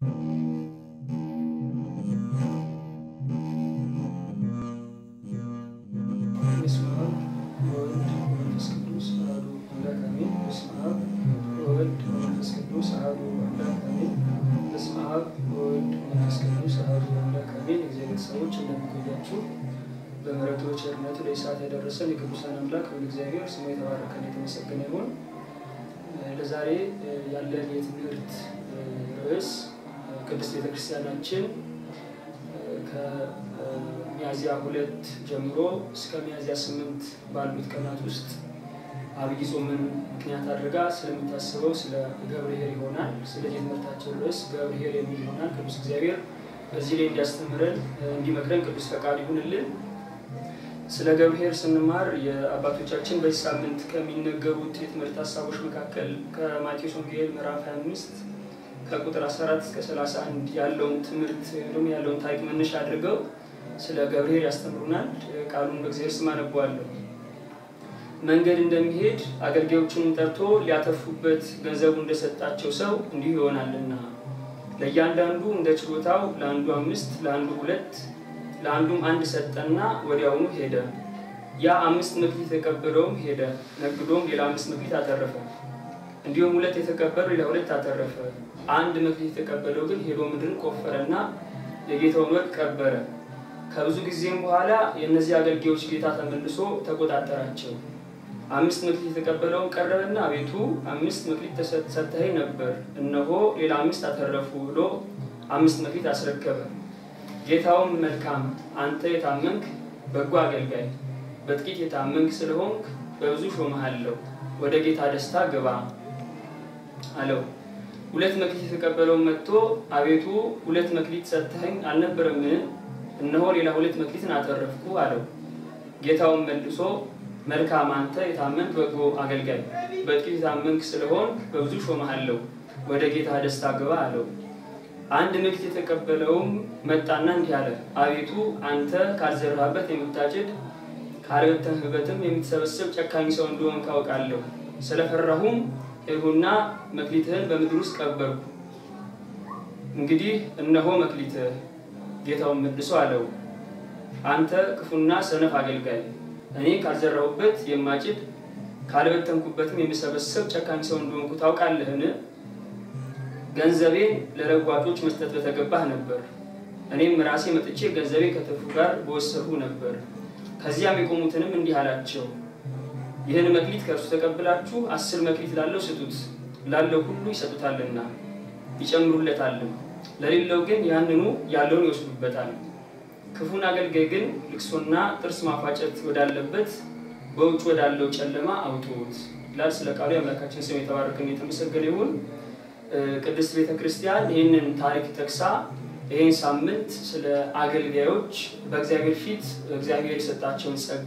በስመ አብ ወወልድ ወመንፈስ ቅዱስ አሐዱ አምላክ አሜን። በስመ አብ ወወልድ ወመንፈስ ቅዱስ አሐዱ አምላክ አሜን። በስመ አብ ወወልድ ወመንፈስ ቅዱስ አሐዱ አምላክ አሜን። የእግዚአብሔር ሰዎች እንደምቆያችሁ በምሕረቱ በቸርነቱ ለሰዓት ያደረሰን የቅዱሳን አምላክ ሁሉ እግዚአብሔር ስሙ የተባረከና የተመሰገነ ይሁን። ለዛሬ ያለን የትምህርት ርዕስ ቅድስት ቤተክርስቲያናችን ከሚያዝያ ሁለት ጀምሮ እስከ ሚያዝያ ስምንት ባሉት ቀናት ውስጥ አብይ ጾምን ምክንያት አድርጋ ስለሚታስበው ስለ ገብርኄር ይሆናል። ስለዚህ የትምህርታችን ርዕስ ገብርኄር የሚል ይሆናል። ቅዱስ እግዚአብሔር በዚህ ላይ እንዲያስተምረን እንዲመክረን ቅዱስ ፈቃድ ይሁንልን። ስለ ገብርኄር ስንማር የአባቶቻችን በዚህ ሳምንት ከሚነገሩት የትምህርት ሀሳቦች መካከል ከማቴዎስ ወንጌል ምዕራፍ 25 ከቁጥር 14 እስከ 31 ያለውን ትምህርት ወይም ደግሞ ያለውን ታሪክ መነሻ አድርገው ስለ ገብርኄር ያስተምሩናል። ቃሉን በእግዚአብሔር ስም አነበዋለሁ። መንገድ እንደሚሄድ አገልጋዮቹንም ጠርቶ ሊያተርፉበት ገንዘቡ እንደሰጣቸው ሰው እንዲሁ ይሆናልና ለእያንዳንዱ እንደ ችሎታው ለአንዱ አምስት፣ ለአንዱ ሁለት፣ ለአንዱም አንድ ሰጠና ወዲያውኑ ሄደ። ያ አምስት መክሊት የተቀበለውም ሄደ፣ ነግዶም ሌላ አምስት መክሊት አተረፈ። እንዲሁም ሁለት የተቀበለው ሌላ ሁለት አተረፈ። አንድ መክሊት የተቀበለው ግን ሄዶ ምድርን ቆፈረና የጌታውን ወርቅ ቀበረ። ከብዙ ጊዜም በኋላ የእነዚህ አገልጋዮች ጌታ ተመልሶ ተቆጣጠራቸው። አምስት መክሊት የተቀበለውን ቀረበና አቤቱ አምስት መክሊት ሰጥተኸኝ ነበር፣ እነሆ ሌላ አምስት አተረፉ ብሎ አምስት መክሊት አስረከበ። ጌታውም መልካም አንተ የታመንክ በጎ አገልጋይ፣ በጥቂት የታመንክ ስለሆንክ በብዙ ሾመሃለሁ፣ ወደ ጌታ ደስታ ግባ አለው። ሁለት መክሊት የተቀበለውን መጥቶ አቤቱ ሁለት መክሊት ሰጥተኸኝ አልነበረምን? እነሆ ሌላ ሁለት መክሊትን አተረፍኩ አለው። ጌታውን መልሶ መልካም አንተ የታመንክ በጎ አገልጋይ፣ በጥቂት የታመንክ ስለሆንክ በብዙ ሾመሃለሁ፣ ወደ ጌታ ደስታ ግባ አለው። አንድ መክሊት የተቀበለውም መጣና እንዲህ አለ፣ አቤቱ አንተ ካልዘራህበት የምታጭድ ካልበተንህበትም የምትሰበስብ ጨካኝ ሰው እንደሆን ካውቃለሁ። ስለፈራሁም ሄድሁና መክሊትህን በምድር ውስጥ ቀበርኩ። እንግዲህ እነሆ መክሊትህ። ጌታውን መልሶ አለው፣ አንተ ክፉና ሰነፍ አገልጋይ፣ እኔ ካልዘራሁበት የማጭድ ካልበተንኩበትም የምሰበስብ ጨካኝ ሰው እንደሆንኩ ታውቃለህን? ገንዘቤን ለለዋጮች መስጠት በተገባህ ነበር። እኔም ራሴ መጥቼ ገንዘቤን ከትርፉ ጋር በወሰድሁ ነበር። ከዚያም የቆሙትንም እንዲህ አላቸው ይህን መክሊት ከእርሱ ተቀብላችሁ አስር መክሊት ላለው ስጡት፣ ላለው ሁሉ ይሰጡታልና ይጨምሩለታልም፣ ለሌለው ግን ያንኑ ያለውን ይወስዱበታል። ክፉን አገልጋይ ግን ልቅሶና ጥርስ ማፋጨት ወዳለበት በውጭ ወዳለው ጨለማ አውጡት ይላል። ስለ ቃሉ የአምላካችን ስም የተባረከን የተመሰገነ ይሁን። ቅድስት ቤተ ክርስቲያን ይህንን ታሪክ ጠቅሳ ይህን ሳምንት ስለ አገልጋዮች በእግዚአብሔር ፊት እግዚአብሔር የሰጣቸውን ጸጋ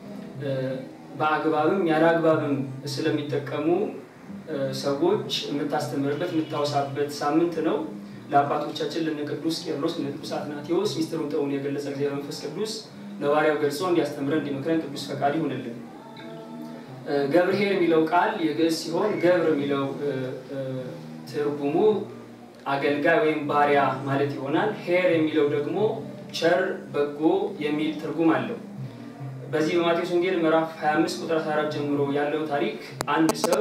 በአግባብም ያለ አግባብም ስለሚጠቀሙ ሰዎች የምታስተምርበት የምታወሳበት ሳምንት ነው። ለአባቶቻችን ለነ ቅዱስ ቄርሎስ ለነ ቅዱስ አትናቴዎስ ሚስጥሩን ጠውን የገለጸ እግዚአብሔር መንፈስ ቅዱስ ለባሪያው ገልጾ እንዲያስተምረን እንዲመክረን ቅዱስ ፈቃድ ይሁንልን። ገብርኄር የሚለው ቃል የግዕዝ ሲሆን ገብር የሚለው ትርጉሙ አገልጋይ ወይም ባሪያ ማለት ይሆናል። ኄር የሚለው ደግሞ ቸር፣ በጎ የሚል ትርጉም አለው። በዚህ በማቴዎስ ወንጌል ምዕራፍ 25 ቁጥር 14 ጀምሮ ያለው ታሪክ አንድ ሰው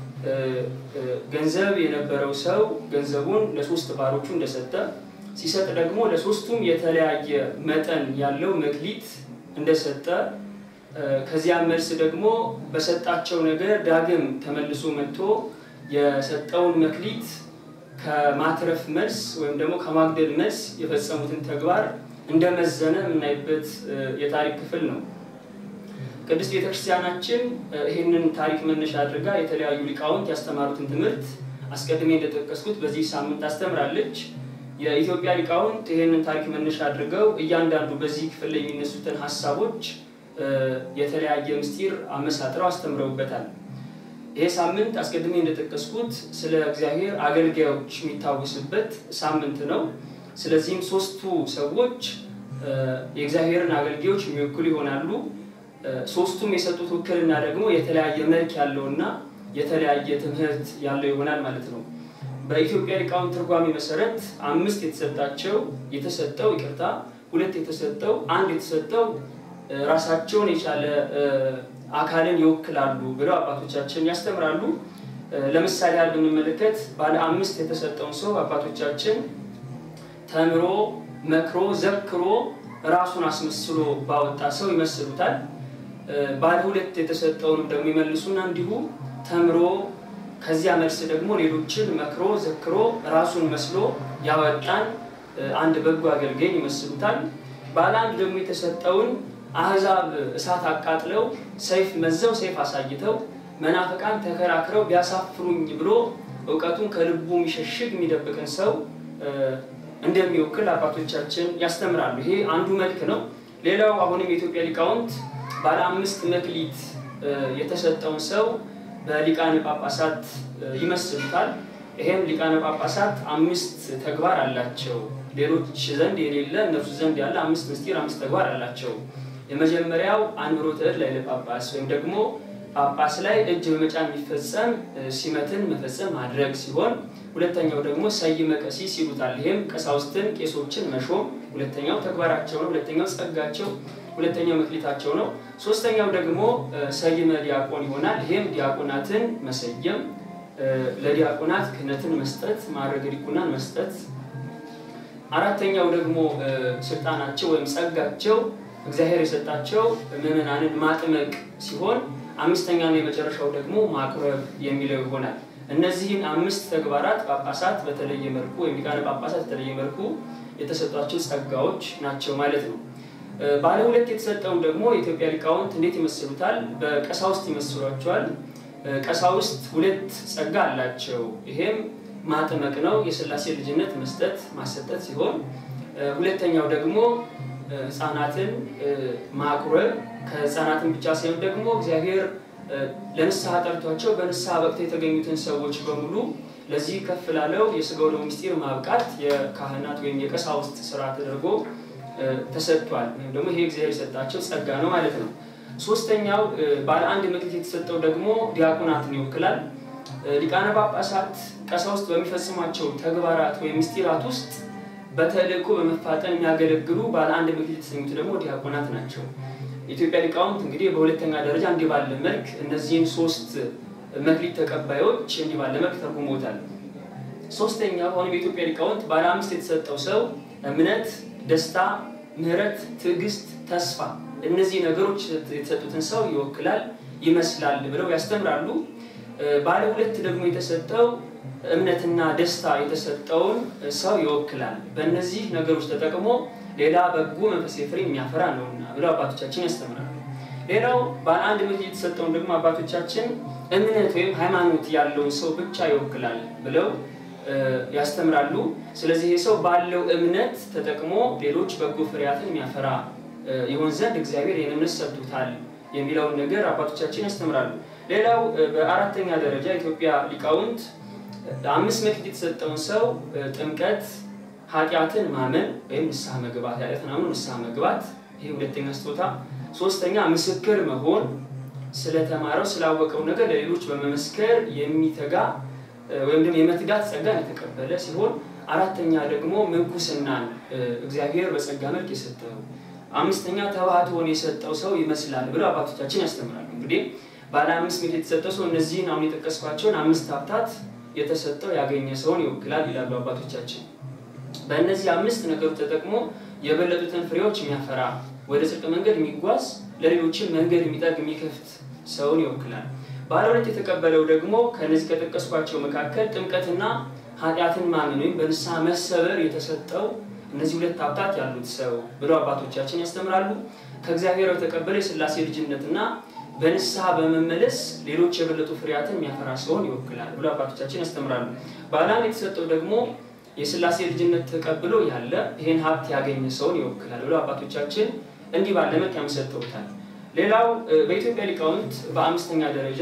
ገንዘብ የነበረው ሰው ገንዘቡን ለሶስት ባሮቹ እንደሰጠ ሲሰጥ ደግሞ ለሶስቱም የተለያየ መጠን ያለው መክሊት እንደሰጠ ከዚያም መልስ ደግሞ በሰጣቸው ነገር ዳግም ተመልሶ መጥቶ የሰጠውን መክሊት ከማትረፍ መልስ ወይም ደግሞ ከማግደል መልስ የፈጸሙትን ተግባር እንደመዘነ የምናይበት የታሪክ ክፍል ነው። ቅድስት ቤተክርስቲያናችን ይህንን ታሪክ መነሻ አድርጋ የተለያዩ ሊቃውንት ያስተማሩትን ትምህርት አስቀድሜ እንደጠቀስኩት በዚህ ሳምንት ታስተምራለች። የኢትዮጵያ ሊቃውንት ይህንን ታሪክ መነሻ አድርገው እያንዳንዱ በዚህ ክፍል ላይ የሚነሱትን ሀሳቦች የተለያየ ምስጢር አመሳጥረው አስተምረውበታል። ይሄ ሳምንት አስቀድሜ እንደጠቀስኩት ስለ እግዚአብሔር አገልጋዮች የሚታወስበት ሳምንት ነው። ስለዚህም ሶስቱ ሰዎች የእግዚአብሔርን አገልጋዮች የሚወክሉ ይሆናሉ። ሶስቱም የሰጡት ውክልና ደግሞ የተለያየ መልክ ያለውና የተለያየ ትምህርት ያለው ይሆናል ማለት ነው። በኢትዮጵያ ሊቃውንት ትርጓሜ መሰረት አምስት የተሰጣቸው የተሰጠው ይቅርታ፣ ሁለት የተሰጠው አንድ የተሰጠው ራሳቸውን የቻለ አካልን ይወክላሉ ብለው አባቶቻችን ያስተምራሉ። ለምሳሌ ያህል ብንመለከት ባለ አምስት የተሰጠውን ሰው አባቶቻችን ተምሮ መክሮ ዘክሮ ራሱን አስመስሎ ባወጣ ሰው ይመስሉታል። ባለ ሁለት የተሰጠውንም ደግሞ ይመልሱና እንዲሁ ተምሮ ከዚያ መልስ ደግሞ ሌሎችን መክሮ ዘክሮ ራሱን መስሎ ያወጣን አንድ በጎ አገልጋይ ይመስሉታል። ባለ አንድ ደግሞ የተሰጠውን አህዛብ እሳት አቃጥለው ሰይፍ መዘው ሰይፍ አሳይተው መናፍቃን ተከራክረው ቢያሳፍሩኝ ብሎ እውቀቱን ከልቡ የሚሸሽግ የሚደብቅን ሰው እንደሚወክል አባቶቻችን ያስተምራሉ። ይሄ አንዱ መልክ ነው። ሌላው አሁንም የኢትዮጵያ ሊቃውንት ባለ አምስት መክሊት የተሰጠውን ሰው በሊቃነ ጳጳሳት ይመስሉታል። ይሄም ሊቃነ ጳጳሳት አምስት ተግባር አላቸው። ሌሎች ዘንድ የሌለ እነርሱ ዘንድ ያለ አምስት ምስጢር፣ አምስት ተግባር አላቸው። የመጀመሪያው አንብሮተ እድ ላይ ለጳጳስ ወይም ደግሞ ጳጳስ ላይ እጅ በመጫን የሚፈጸም ሲመትን መፈጸም ማድረግ ሲሆን ሁለተኛው ደግሞ ሰይመ ቀሲስ ይሉታል። ይህም ቀሳውስትን ቄሶችን መሾም ሁለተኛው ተግባራቸው ነው። ሁለተኛው ጸጋቸው፣ ሁለተኛው መክሊታቸው ነው። ሶስተኛው ደግሞ ሰይመ ዲያቆን ይሆናል። ይህም ዲያቆናትን መሰየም፣ ለዲያቆናት ክህነትን መስጠት፣ ማዕረገ ዲቁናን መስጠት። አራተኛው ደግሞ ስልጣናቸው ወይም ጸጋቸው እግዚአብሔር የሰጣቸው ምዕመናንን ማጥመቅ ሲሆን አምስተኛና የመጨረሻው ደግሞ ማቁረብ የሚለው ይሆናል። እነዚህን አምስት ተግባራት ጳጳሳት በተለየ መልኩ ወይም ሊቃነ ጳጳሳት በተለየ መልኩ የተሰጧቸው ጸጋዎች ናቸው ማለት ነው። ባለ ሁለት የተሰጠውን ደግሞ የኢትዮጵያ ሊቃውንት እንዴት ይመስሉታል? በቀሳውስት ይመስሏቸዋል። ቀሳውስት ሁለት ጸጋ አላቸው። ይሄም ማጥመቅ ነው፣ የሥላሴ ልጅነት መስጠት ማሰጠት ሲሆን ሁለተኛው ደግሞ ህፃናትን ማቁረብ ከህፃናትን ብቻ ሳይሆን ደግሞ እግዚአብሔር ለንስሐ ጠርቷቸው በንስሐ ወቅት የተገኙትን ሰዎች በሙሉ ለዚህ ከፍ ላለው የስጋው ደሙ ምስጢር ማብቃት የካህናት ወይም የቀሳውስት ስራ ተደርጎ ተሰጥቷል። ወይም ደግሞ ይሄ እግዚአብሔር የሰጣቸው ጸጋ ነው ማለት ነው። ሶስተኛው ባለ አንድ መክሊት የተሰጠው ደግሞ ዲያቆናትን ይወክላል። ሊቃነ ጳጳሳት ቀሳውስት በሚፈጽሟቸው ተግባራት ወይም ምስጢራት ውስጥ በተልእኮ በመፋጠን የሚያገለግሉ ባለ አንድ መክሊት የተሰኙት ደግሞ ዲያቆናት ናቸው። የኢትዮጵያ ሊቃውንት እንግዲህ በሁለተኛ ደረጃ እንዲህ ባለ መልክ እነዚህን ሶስት መክሊት ተቀባዮች እንዲህ ባለ መልክ ተርጉሞታል። ሶስተኛው አሁንም የኢትዮጵያ ሊቃውንት ባለ አምስት የተሰጠው ሰው እምነት፣ ደስታ፣ ምሕረት፣ ትዕግስት፣ ተስፋ እነዚህ ነገሮች የተሰጡትን ሰው ይወክላል ይመስላል ብለው ያስተምራሉ። ባለ ሁለት ደግሞ የተሰጠው እምነትና ደስታ የተሰጠውን ሰው ይወክላል። በእነዚህ ነገሮች ተጠቅሞ ሌላ በጎ መንፈሳዊ ፍሬ የሚያፈራ ነውና ብለው አባቶቻችን ያስተምራሉ። ሌላው ባለ አንድ መክሊት የተሰጠውን ደግሞ አባቶቻችን እምነት ወይም ሃይማኖት ያለውን ሰው ብቻ ይወክላል ብለው ያስተምራሉ። ስለዚህ ይህ ሰው ባለው እምነት ተጠቅሞ ሌሎች በጎ ፍሬያትን የሚያፈራ ይሆን ዘንድ እግዚአብሔር ይህን እምነት ሰጥቶታል የሚለውን ነገር አባቶቻችን ያስተምራሉ። ሌላው በአራተኛ ደረጃ ኢትዮጵያ ሊቃውንት አምስት መክሊት የተሰጠውን ሰው ጥምቀት፣ ኃጢአትን ማመን ወይም ንስሐ መግባት፣ ኃጢአትን አምኖ ንስሐ መግባት፣ ይህ ሁለተኛ ስጦታ። ሶስተኛ ምስክር መሆን፣ ስለተማረው ስላወቀው ነገር ለሌሎች በመመስከር የሚተጋ ወይም ደግሞ የመትጋት ጸጋን የተቀበለ ሲሆን አራተኛ ደግሞ ምንኩስናን እግዚአብሔር በጸጋ መልክ የሰጠው አምስተኛ ተባሕቶን የሰጠው ሰው ይመስላል ብለው አባቶቻችን ያስተምራሉ። እንግዲህ ባለ አምስት መክሊት የተሰጠው ሰው እነዚህን አሁን የጠቀስኳቸውን አምስት ሀብታት የተሰጠው ያገኘ ሰውን ይወክላል ይላሉ አባቶቻችን። በእነዚህ አምስት ነገሮች ተጠቅሞ የበለጡትን ፍሬዎች የሚያፈራ ወደ ጽድቅ መንገድ የሚጓዝ ለሌሎችን መንገድ የሚጠርግ የሚከፍት ሰውን ይወክላል። ባለ ሁለት የተቀበለው ደግሞ ከነዚህ ከጠቀስኳቸው መካከል ጥምቀትና ኃጢአትን ማመን ወይም በንስሐ መሰበር የተሰጠው እነዚህ ሁለት ሀብታት ያሉት ሰው ብለው አባቶቻችን ያስተምራሉ። ከእግዚአብሔር የተቀበለ የሥላሴ ልጅነትና በንስሐ በመመለስ ሌሎች የበለጡ ፍሬያትን የሚያፈራ ሰውን ይወክላል ብሎ አባቶቻችን ያስተምራሉ። ባለ አንድ የተሰጠው ደግሞ የሥላሴ ልጅነት ተቀብሎ ያለ ይህን ሀብት ያገኘ ሰውን ይወክላል ብሎ አባቶቻችን እንዲህ ባለ መልክ ያመሰጥሩታል። ሌላው በኢትዮጵያ ሊቃውንት በአምስተኛ ደረጃ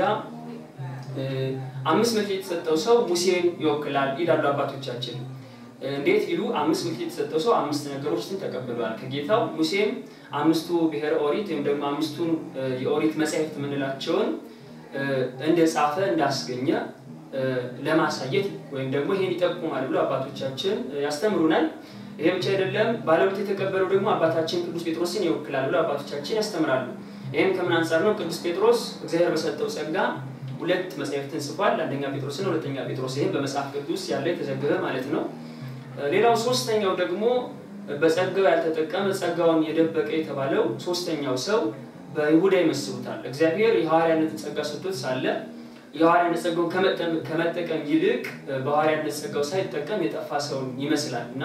አምስት መክሊት የተሰጠው ሰው ሙሴን ይወክላል ይላሉ አባቶቻችን። እንዴት ቢሉ አምስት መክሊት የተሰጠው ሰው አምስት ነገሮችን ተቀብሏል ከጌታው። ሙሴም አምስቱ ብሔረ ኦሪት ወይም ደግሞ አምስቱን የኦሪት መጻሕፍት የምንላቸውን እንደጻፈ እንዳስገኘ ለማሳየት ወይም ደግሞ ይሄን ይጠቁማል ብሎ አባቶቻችን ያስተምሩናል። ይሄ ብቻ አይደለም። ባለሁለት የተቀበለው ደግሞ አባታችን ቅዱስ ጴጥሮስን ይወክላል ብሎ አባቶቻችን ያስተምራሉ። ይህም ከምን አንጻር ነው? ቅዱስ ጴጥሮስ እግዚአብሔር በሰጠው ጸጋ ሁለት መጽሐፍትን ጽፏል። አንደኛ ጴጥሮስን፣ ሁለተኛ ጴጥሮስ። ይህም በመጽሐፍ ቅዱስ ያለ የተዘገበ ማለት ነው። ሌላው ሶስተኛው ደግሞ በጸጋው ያልተጠቀመ ጸጋውን የደበቀ የተባለው ሶስተኛው ሰው በይሁዳ ይመስሉታል። እግዚአብሔር የሐዋርያነትን ጸጋ ሰጥቶት ሳለ የሐዋርያነት ጸጋውን ከመጠቀም ይልቅ በሐዋርያነት ጸጋው ሳይጠቀም የጠፋ ሰውን ይመስላል እና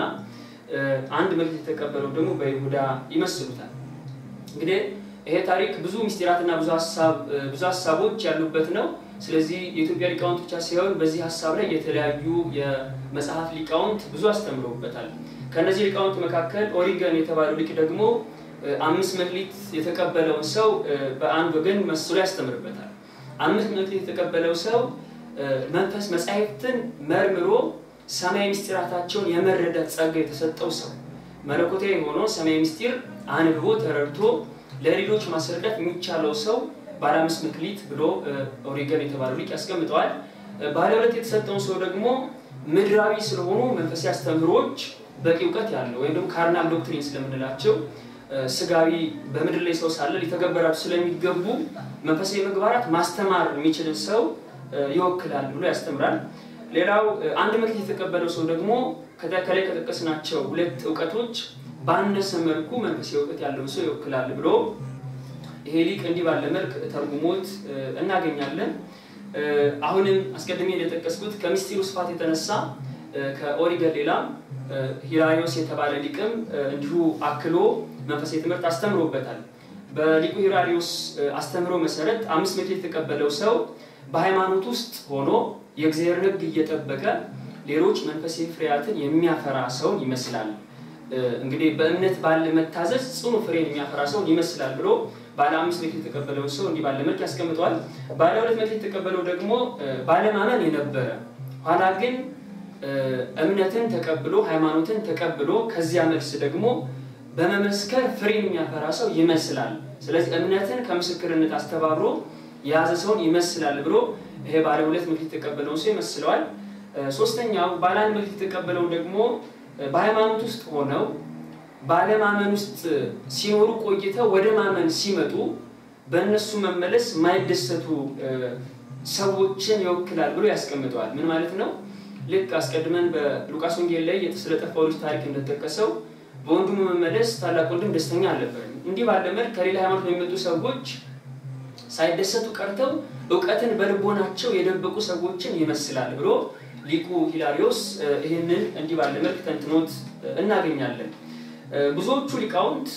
አንድ መልእክት የተቀበለው ደግሞ በይሁዳ ይመስሉታል። እንግዲህ ይሄ ታሪክ ብዙ ምስጢራትና ብዙ ሀሳቦች ያሉበት ነው። ስለዚህ የኢትዮጵያ ሊቃውንት ብቻ ሳይሆን በዚህ ሀሳብ ላይ የተለያዩ የመጽሐፍ ሊቃውንት ብዙ አስተምረውበታል። ከእነዚህ ሊቃውንት መካከል ኦሪገን የተባለው ሊቅ ደግሞ አምስት መክሊት የተቀበለውን ሰው በአንድ ወገን መስሎ ያስተምርበታል። አምስት መክሊት የተቀበለው ሰው መንፈስ መጻሕፍትን መርምሮ ሰማያዊ ምስጢራታቸውን የመረዳት ጸጋ የተሰጠው ሰው መለኮታዊ የሆነው ሰማያዊ ምስጢር አንብቦ ተረድቶ ለሌሎች ማስረዳት የሚቻለው ሰው ባለ አምስት መክሊት ብሎ ኦሪገን የተባለው ሊቅ ያስቀምጠዋል። ባለ ሁለት የተሰጠውን ሰው ደግሞ ምድራዊ ስለሆኑ መንፈሳዊ አስተምህሮች በቂ እውቀት ያለው ወይም ደግሞ ካርናል ዶክትሪን ስለምንላቸው ስጋዊ በምድር ላይ ሰው ሳለ ሊተገበራቸው ስለሚገቡ መንፈሳዊ ምግባራት ማስተማር የሚችልን ሰው ይወክላል ብሎ ያስተምራል። ሌላው አንድ መክሊት የተቀበለው ሰው ደግሞ ከላይ ከጠቀስናቸው ሁለት እውቀቶች ባነሰ መልኩ መንፈሳዊ እውቀት ያለውን ሰው ይወክላል ብሎ ይሄ ሊቅ እንዲህ ባለ መልክ ተርጉሞት እናገኛለን። አሁንም አስቀድሜ እንደጠቀስኩት ከምስጢሩ ስፋት የተነሳ ከኦሪገን ሌላም ሂራሪዮስ የተባለ ሊቅም እንዲሁ አክሎ መንፈሳዊ ትምህርት አስተምሮበታል። በሊቁ ሂራሪዮስ አስተምሮ መሰረት አምስት መክሊት የተቀበለው ሰው በሃይማኖት ውስጥ ሆኖ የእግዚአብሔር ሕግ እየጠበቀ ሌሎች መንፈሳዊ ፍሬያትን የሚያፈራ ሰውን ይመስላል። እንግዲህ በእምነት ባለ መታዘዝ ጽኑ ፍሬን የሚያፈራ ሰውን ይመስላል ብሎ ባለ አምስት መክሊት የተቀበለው ሰው እንዲህ ባለ መልክ ያስቀምጠዋል። ባለ ሁለት መክሊት የተቀበለው ደግሞ ባለማመን የነበረ ኋላ ግን እምነትን ተቀብሎ ሃይማኖትን ተቀብሎ ከዚያ መልስ ደግሞ በመመስከር ፍሬን የሚያፈራ ሰው ይመስላል። ስለዚህ እምነትን ከምስክርነት አስተባብሮ የያዘ ሰውን ይመስላል ብሎ ይሄ ባለ ሁለት መክሊት የተቀበለውን ሰው ይመስለዋል። ሶስተኛው ባለ አንድ መክሊት የተቀበለውን ደግሞ በሃይማኖት ውስጥ ሆነው ባለማመን ውስጥ ሲኖሩ ቆይተው ወደ ማመን ሲመጡ በእነሱ መመለስ የማይደሰቱ ሰዎችን ይወክላል ብሎ ያስቀምጠዋል። ምን ማለት ነው? ልክ አስቀድመን በሉቃስ ወንጌል ላይ ስለጠፋው ልጅ ታሪክ እንደተጠቀሰው በወንድሙ መመለስ ታላቅ ወንድም ደስተኛ አልነበረም። እንዲህ ባለ መልክ ከሌላ ሃይማኖት የሚመጡ ሰዎች ሳይደሰቱ ቀርተው እውቀትን በልቦናቸው የደበቁ ሰዎችን ይመስላል ብሎ ሊቁ ሂላሪዮስ ይህንን እንዲህ ባለ መልክ ተንትኖት እናገኛለን። ብዙዎቹ ሊቃውንት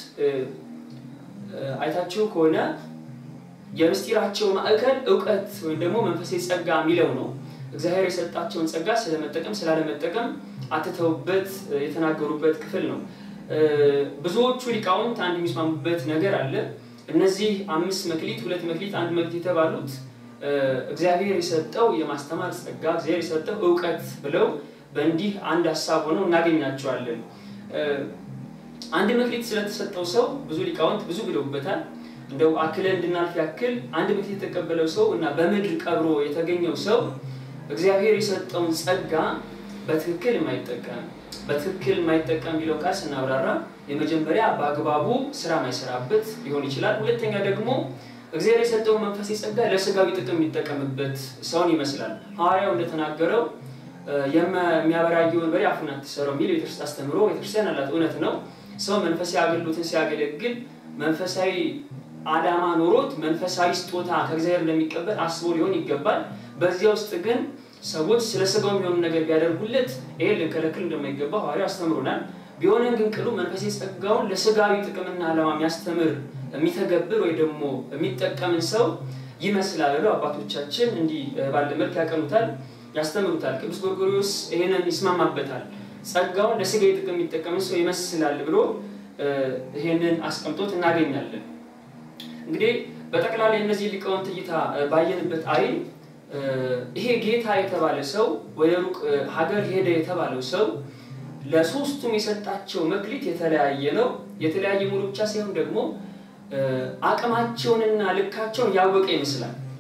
አይታችሁ ከሆነ የምስጢራቸው ማዕከል እውቀት ወይም ደግሞ መንፈሳዊ ጸጋ የሚለው ነው። እግዚአብሔር የሰጣቸውን ጸጋ ስለመጠቀም ስላለመጠቀም አትተውበት የተናገሩበት ክፍል ነው። ብዙዎቹ ሊቃውንት አንድ የሚስማሙበት ነገር አለ። እነዚህ አምስት መክሊት፣ ሁለት መክሊት፣ አንድ መክሊት የተባሉት እግዚአብሔር የሰጠው የማስተማር ጸጋ፣ እግዚአብሔር የሰጠው እውቀት ብለው በእንዲህ አንድ ሀሳብ ሆነው እናገኛቸዋለን። አንድ መክሊት ስለተሰጠው ሰው ብዙ ሊቃውንት ብዙ ብለውበታል። እንደው አክለን እንድናልፍ ያክል አንድ መክሊት የተቀበለው ሰው እና በምድር ቀብሮ የተገኘው ሰው እግዚአብሔር የሰጠውን ጸጋ በትክክል የማይጠቀም በትክክል የማይጠቀም ቢለው ቃል ስናብራራ የመጀመሪያ በአግባቡ ስራ ማይሰራበት ሊሆን ይችላል። ሁለተኛ ደግሞ እግዚአብሔር የሰጠውን መንፈሳዊ ጸጋ ለስጋዊ ጥቅም የሚጠቀምበት ሰውን ይመስላል። ሐዋርያው እንደተናገረው የሚያበራየውን በሬ አፉን አትሰረው የሚል ቤተክርስቲያን አስተምሮ ቤተክርስቲያን አላት። እውነት ነው። ሰው መንፈሳዊ አገልግሎትን ሲያገለግል መንፈሳዊ አዳማ ኖሮት መንፈሳዊ ስጦታ ከእግዚአብሔር እንደሚቀበል አስቦ ሊሆን ይገባል። በዚያ ውስጥ ግን ሰዎች ስለ ስጋው የሚሆኑ ነገር ቢያደርጉለት ይሄ ልንከለክል እንደማይገባ ሐዋርያው አስተምሮናል። ቢሆንም ግን ቅሉ መንፈሳዊ ጸጋውን ለስጋዊ ጥቅምና ዓላማ የሚያስተምር የሚተገብር ወይ ደግሞ የሚጠቀምን ሰው ይመስላል ብለው አባቶቻችን እንዲህ ባለ መልክ ያቀኑታል፣ ያስተምሩታል። ቅዱስ ጎርጎርዮስ ይሄንን ይስማማበታል። ጸጋውን ለስጋዊ ጥቅም የሚጠቀምን ሰው ይመስላል ብሎ ይሄንን አስቀምጦት እናገኛለን። እንግዲህ በጠቅላላ የእነዚህ ሊቃውንት እይታ ባየንበት አይን ይሄ ጌታ የተባለ ሰው ወደ ሩቅ ሀገር ሄደ የተባለው ሰው ለሶስቱም የሰጣቸው መክሊት የተለያየ ነው። የተለያየ ሙሉ ብቻ ሳይሆን ደግሞ አቅማቸውንና ልካቸውን ያወቀ ይመስላል።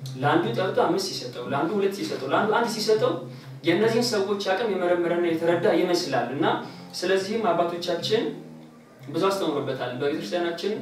ለአንዱ ጠርቶ አምስት ሲሰጠው፣ ለአንዱ ሁለት ሲሰጠው፣ ለአንዱ አንድ ሲሰጠው የእነዚህን ሰዎች አቅም የመረመረና የተረዳ ይመስላል እና ስለዚህም አባቶቻችን ብዙ አስተምሮበታል። በቤተክርስቲያናችን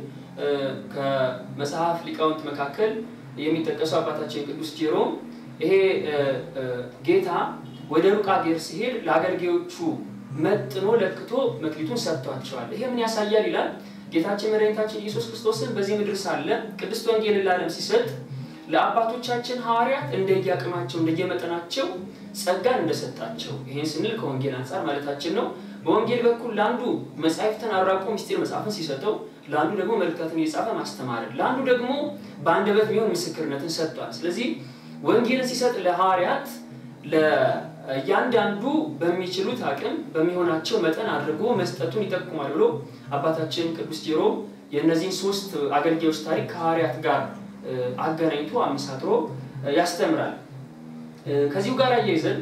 ከመጽሐፍ ሊቃውንት መካከል የሚጠቀሱ አባታችን ቅዱስ ጄሮም ይሄ ጌታ ወደ ሩቅ አገር ሲሄድ ለአገልጋዮቹ መጥኖ ለክቶ መክሊቱን ሰጥቷቸዋል። ይሄ ምን ያሳያል ይላል። ጌታችን መድኃኒታችን ኢየሱስ ክርስቶስን በዚህ ምድር ሳለ ቅድስት ወንጌልን ለዓለም ሲሰጥ ለአባቶቻችን ሐዋርያት እንደየአቅማቸው እንደየመጠናቸው ጸጋን እንደሰጣቸው ይህን ስንል ከወንጌል አንጻር ማለታችን ነው። በወንጌል በኩል ለአንዱ መጻሕፍትን አራቆ ምስጢር መጽሐፍን ሲሰጠው፣ ለአንዱ ደግሞ መልእክታትን እየጻፈ ማስተማርን፣ ለአንዱ ደግሞ በአንደበት ቢሆን ምስክርነትን ሰጥቷል። ስለዚህ ወንጌልን ሲሰጥ ለሐዋርያት ለእያንዳንዱ በሚችሉት አቅም በሚሆናቸው መጠን አድርጎ መስጠቱን ይጠቁማል ብሎ አባታችን ቅዱስ ጄሮም የእነዚህን ሶስት አገልጋዮች ታሪክ ከሐዋርያት ጋር አገናኝቶ አመሳጥሮ ያስተምራል። ከዚሁ ጋር አያይዘን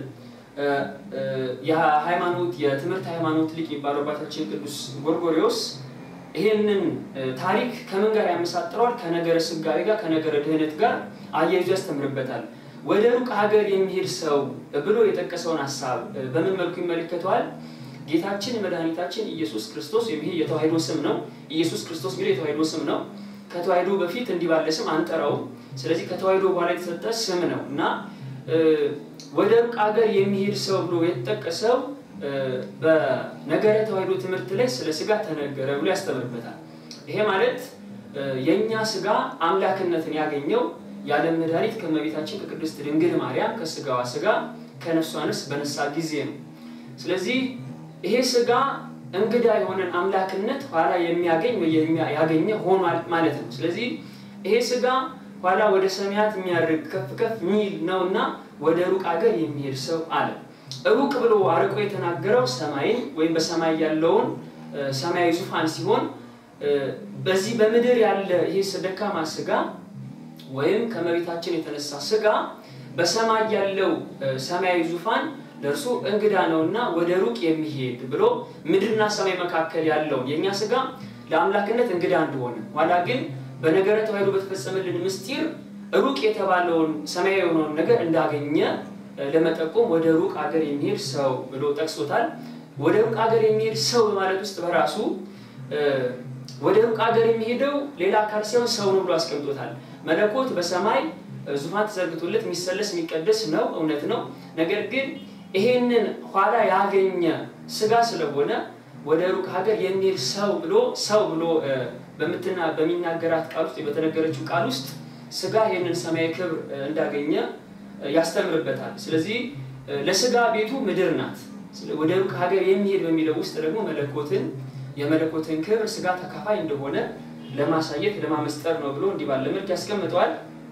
የሃይማኖት የትምህርት ሃይማኖት ሊቅ የሚባለው አባታችን ቅዱስ ጎርጎሪዎስ ይህንን ታሪክ ከምን ጋር ያመሳጥረዋል? ከነገረ ስጋዌ ጋር ከነገረ ድህነት ጋር አያይዞ ያስተምርበታል። ወደ ሩቅ ሀገር የሚሄድ ሰው ብሎ የጠቀሰውን ሀሳብ በምን መልኩ ይመለከተዋል? ጌታችን መድኃኒታችን ኢየሱስ ክርስቶስ ይሄ የተዋሕዶ ስም ነው። ኢየሱስ ክርስቶስ የሚለው የተዋሕዶ ስም ነው። ከተዋሕዶ በፊት እንዲህ ባለ ስም አንጠራውም። ስለዚህ ከተዋሕዶ በኋላ የተሰጠ ስም ነው እና ወደ ሩቅ ሀገር የሚሄድ ሰው ብሎ የተጠቀሰው በነገረ ተዋሕዶ ትምህርት ላይ ስለ ስጋ ተነገረ ብሎ ያስተምርበታል። ይሄ ማለት የእኛ ስጋ አምላክነትን ያገኘው የዓለም መድኃኒት ከእመቤታችን ከቅድስት ድንግል ማርያም ከስጋዋ ስጋ ከነፍሷ ነፍስ በነሳ ጊዜ ነው። ስለዚህ ይሄ ስጋ እንግዳ የሆነን አምላክነት ኋላ የሚያገኝ ያገኘ ሆኗል ማለት ነው። ስለዚህ ይሄ ስጋ ኋላ ወደ ሰማያት የሚያርግ ከፍ ከፍ የሚል ነውና ወደ ሩቅ ሀገር የሚሄድ ሰው አለ። ሩቅ ብሎ አርቆ የተናገረው ሰማይን ወይም በሰማይ ያለውን ሰማያዊ ዙፋን ሲሆን በዚህ በምድር ያለ ይሄ ደካማ ስጋ ወይም ከመቤታችን የተነሳ ስጋ በሰማይ ያለው ሰማያዊ ዙፋን ለእርሱ እንግዳ ነውና ወደ ሩቅ የሚሄድ ብሎ ምድርና ሰማይ መካከል ያለውን የእኛ ስጋ ለአምላክነት እንግዳ እንደሆነ ኋላ ግን በነገረ ተዋሕዶ በተፈጸመልን ምስጢር ሩቅ የተባለውን ሰማያዊ የሆነውን ነገር እንዳገኘ ለመጠቆም ወደ ሩቅ አገር የሚሄድ ሰው ብሎ ጠቅሶታል። ወደ ሩቅ አገር የሚሄድ ሰው በማለት ውስጥ በራሱ ወደ ሩቅ አገር የሚሄደው ሌላ አካል ሲሆን ሰው ነው ብሎ አስቀምጦታል። መለኮት በሰማይ ዙፋን ተዘርግቶለት የሚሰለስ የሚቀደስ ነው፣ እውነት ነው። ነገር ግን ይሄንን ኋላ ያገኘ ስጋ ስለሆነ ወደ ሩቅ ሀገር የሚሄድ ሰው ብሎ ሰው ብሎ በምትና በሚናገራት ቃል ውስጥ በተነገረችው ቃል ውስጥ ስጋ ይህንን ሰማያዊ ክብር እንዳገኘ ያስተምርበታል። ስለዚህ ለስጋ ቤቱ ምድር ናት። ወደ ሩቅ ሀገር የሚሄድ በሚለው ውስጥ ደግሞ መለኮትን የመለኮትን ክብር ስጋ ተካፋይ እንደሆነ ለማሳየት ለማመስጠር ነው ብሎ እንዲህ ባለ መልክ ያስቀምጠዋል።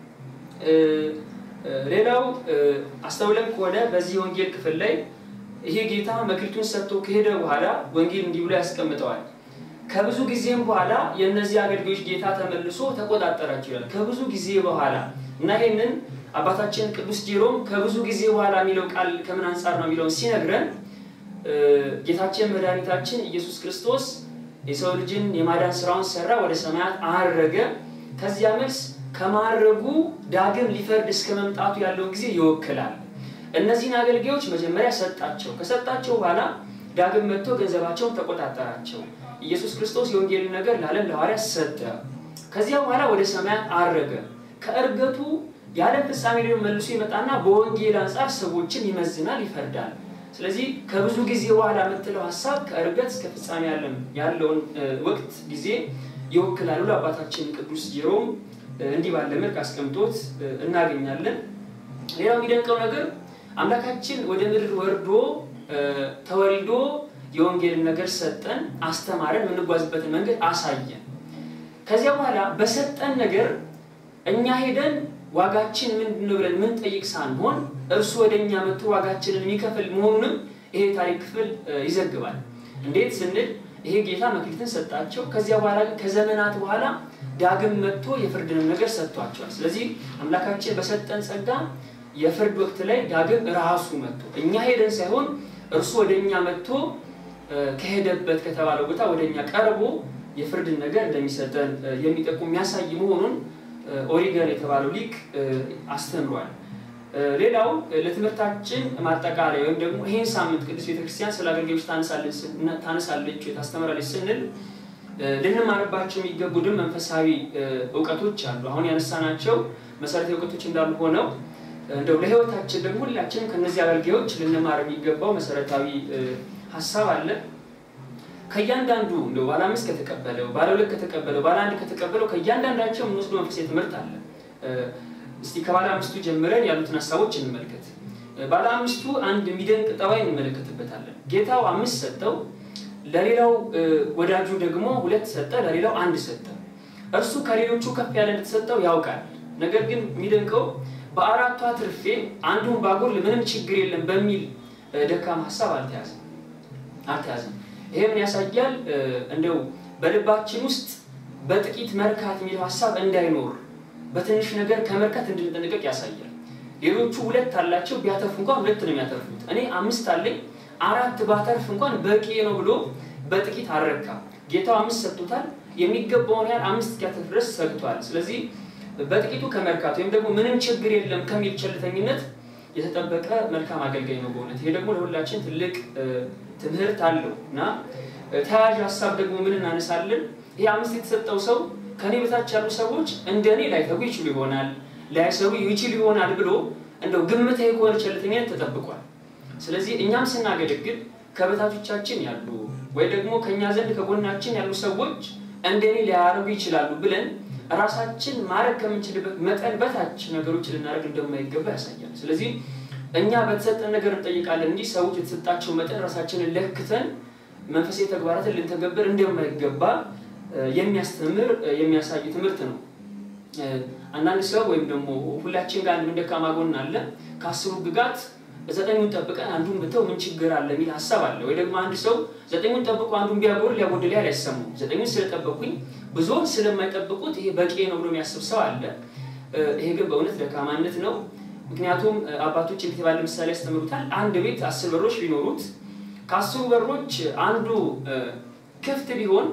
ሌላው አስተውለን ከሆነ በዚህ ወንጌል ክፍል ላይ ይሄ ጌታ መክሊቱን ሰጥቶ ከሄደ በኋላ ወንጌል እንዲህ ብሎ ያስቀምጠዋል። ከብዙ ጊዜም በኋላ የእነዚህ አገልጋዮች ጌታ ተመልሶ ተቆጣጠራቸው ይላል። ከብዙ ጊዜ በኋላ እና ይህንን አባታችን ቅዱስ ጄሮም ከብዙ ጊዜ በኋላ የሚለው ቃል ከምን አንጻር ነው የሚለውን ሲነግረን ጌታችን መድኃኒታችን ኢየሱስ ክርስቶስ የሰው ልጅን የማዳን ስራውን ሰራ፣ ወደ ሰማያት አረገ። ከዚያ መልስ ከማረጉ ዳግም ሊፈርድ እስከ መምጣቱ ያለውን ጊዜ ይወክላል። እነዚህን አገልጋዮች መጀመሪያ ሰጣቸው። ከሰጣቸው በኋላ ዳግም መጥቶ ገንዘባቸውን ተቆጣጠራቸው። ኢየሱስ ክርስቶስ የወንጌልን ነገር ለዓለም ለሐዋርያት ሰጠ። ከዚያ በኋላ ወደ ሰማያት አረገ። ከእርገቱ የዓለም ፍጻሜ ደግሞ መልሶ ይመጣና በወንጌል አንጻር ሰዎችን ይመዝናል፣ ይፈርዳል። ስለዚህ ከብዙ ጊዜ በኋላ የምትለው ሀሳብ ከእርገት እስከ ፍጻሜ ያለውን ወቅት ጊዜ ይወክላል ብሎ አባታችን ቅዱስ ጄሮም እንዲህ ባለ መልክ አስቀምጦት እናገኛለን። ሌላው የሚደንቀው ነገር አምላካችን ወደ ምድር ወርዶ ተወልዶ የወንጌልን ነገር ሰጠን፣ አስተማረን፣ የምንጓዝበትን መንገድ አሳየን። ከዚያ በኋላ በሰጠን ነገር እኛ ሄደን ዋጋችን ምንድን ነው ብለን ምን ጠይቅ ሳንሆን እርሱ ወደ እኛ መጥቶ ዋጋችንን የሚከፍል መሆኑንም ይሄ ታሪክ ክፍል ይዘግባል። እንዴት ስንል ይሄ ጌታ መክሊትን ሰጣቸው። ከዚያ በኋላ ግን ከዘመናት በኋላ ዳግም መጥቶ የፍርድንም ነገር ሰጥቷቸዋል። ስለዚህ አምላካችን በሰጠን ጸጋ የፍርድ ወቅት ላይ ዳግም ራሱ መጥቶ እኛ ሄደን ሳይሆን እርሱ ወደ እኛ መጥቶ ከሄደበት ከተባለው ቦታ ወደ እኛ ቀርቦ የፍርድን ነገር እንደሚሰጠን የሚጠቁም የሚያሳይ መሆኑን ኦሪገን የተባለው ሊቅ አስተምሯል። ሌላው ለትምህርታችን ማጠቃለያ ወይም ደግሞ ይህን ሳምንት ቅዱስ ቤተክርስቲያን ስለ አገልጋዮች ታነሳለች ወይ ታስተምራለች ስንል ልንማርባቸው የሚገቡ ድም መንፈሳዊ እውቀቶች አሉ። አሁን ያነሳናቸው መሰረታዊ እውቀቶች እንዳሉ ሆነው እንደው ለሕይወታችን ደግሞ ሁላችንም ከነዚህ አገልጋዮች ልንማር የሚገባው መሰረታዊ ሀሳብ አለ። ከእያንዳንዱ እንደው ባለ አምስት ከተቀበለው፣ ባለ ሁለት ከተቀበለው፣ ባለ አንድ ከተቀበለው ከእያንዳንዳቸው የምንወስደው መንፈሳዊ ትምህርት አለ። እስቲ ከባለ አምስቱ ጀምረን ያሉትን ሀሳቦች እንመልከት። ባለ አምስቱ አንድ የሚደንቅ ጠባይ እንመለከትበታለን። ጌታው አምስት ሰጠው፣ ለሌላው ወዳጁ ደግሞ ሁለት ሰጠ፣ ለሌላው አንድ ሰጠ። እርሱ ከሌሎቹ ከፍ ያለ እንደተሰጠው ያውቃል። ነገር ግን የሚደንቀው በአራቱ አትርፌ አንዱን ባጎድል ምንም ችግር የለም በሚል ደካማ ሀሳብ አልተያዘም አልተያዘም። ይሄ ምን ያሳያል? እንደው በልባችን ውስጥ በጥቂት መርካት የሚለው ሀሳብ እንዳይኖር በትንሽ ነገር ከመርካት እንድንጠነቀቅ ያሳያል። ሌሎቹ ሁለት አላቸው፣ ቢያተርፉ እንኳን ሁለት ነው የሚያተርፉት። እኔ አምስት አለኝ አራት ባተርፍ እንኳን በቂ ነው ብሎ በጥቂት አልረካ። ጌታው አምስት ሰጥቶታል። የሚገባውን ያህል አምስት እስኪያተርፍ ድረስ ሰግቷል። ስለዚህ በጥቂቱ ከመርካት ወይም ደግሞ ምንም ችግር የለም ከሚል ቸልተኝነት የተጠበቀ መልካም አገልጋይ ነው በእውነት። ይሄ ደግሞ ለሁላችን ትልቅ ትምህርት አለው እና ተያያዥ ሀሳብ ደግሞ ምን እናነሳለን? ይሄ አምስት የተሰጠው ሰው ከኔ በታች ያሉ ሰዎች እንደ እኔ ላይተጉ ይችሉ ይሆናል ላይሰሩ ይችሉ ይሆናል ብሎ እንደው ግምታዊ ከሆነ ቸልተኝነት ተጠብቋል። ስለዚህ እኛም ስናገለግል ከበታቾቻችን ያሉ ወይ ደግሞ ከእኛ ዘንድ ከጎናችን ያሉ ሰዎች እንደ እኔ ሊያደርጉ ይችላሉ ብለን ራሳችን ማድረግ ከምንችልበት መጠን በታች ነገሮች ልናደርግ እንደማይገባ ያሳያል። ስለዚህ እኛ በተሰጠን ነገር እንጠይቃለን እንጂ ሰዎች የተሰጣቸው መጠን ራሳችንን ለክተን መንፈሳዊ ተግባራትን ልንተገብር እንደማይገባ የሚያስተምር የሚያሳይ ትምህርት ነው። አንዳንድ ሰው ወይም ደግሞ ሁላችን ጋር አንድ ደካማ ጎን አለ። ከአስሩ ሕግጋት ዘጠኙን ጠብቀን አንዱን ብተው ምን ችግር አለ የሚል ሀሳብ አለ። ወይ ደግሞ አንድ ሰው ዘጠኙን ጠብቆ አንዱን ቢያጎል ሊያጎድል ያህል አይሰማም። ዘጠኙን ስለጠበቁኝ ብዙውን ስለማይጠብቁት ይሄ በቂ ነው ብሎ የሚያስብ ሰው አለ። ይሄ ግን በእውነት ደካማነት ነው። ምክንያቱም አባቶች እንዴት ባለ ምሳሌ ያስተምሩታል። አንድ ቤት አስር በሮች ቢኖሩት ከአስሩ በሮች አንዱ ክፍት ቢሆን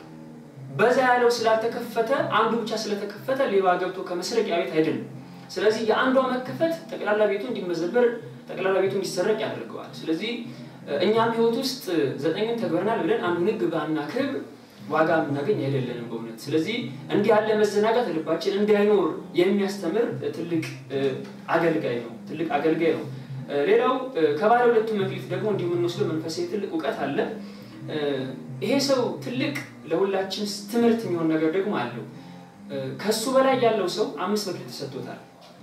በዛ ያለው ስላልተከፈተ አንዱ ብቻ ስለተከፈተ ሌባ ገብቶ ከመስረቅ ያ ቤት አይደለም። ስለዚህ የአንዷ መከፈት ጠቅላላ ቤቱ እንዲመዘበር ጠቅላላ ቤቱ እንዲሰረቅ ያደርገዋል። ስለዚህ እኛም ህይወት ውስጥ ዘጠኙን ተግበረናል ብለን አንዱን ህግ ባናከብር ዋጋ የምናገኝ አይደለንም በእውነት። ስለዚህ እንዲህ ያለ መዘናጋት ልባችን እንዳይኖር የሚያስተምር ትልቅ አገልጋይ ነው። ትልቅ አገልጋይ ነው። ሌላው ከባለ ሁለቱ መክሊት ደግሞ እንዲሁ የምንወስደው መንፈሳዊ ትልቅ እውቀት አለ። ይሄ ሰው ትልቅ ለሁላችን ትምህርት የሚሆን ነገር ደግሞ አለው። ከሱ በላይ ያለው ሰው አምስት መክሊት ተሰጥቶታል።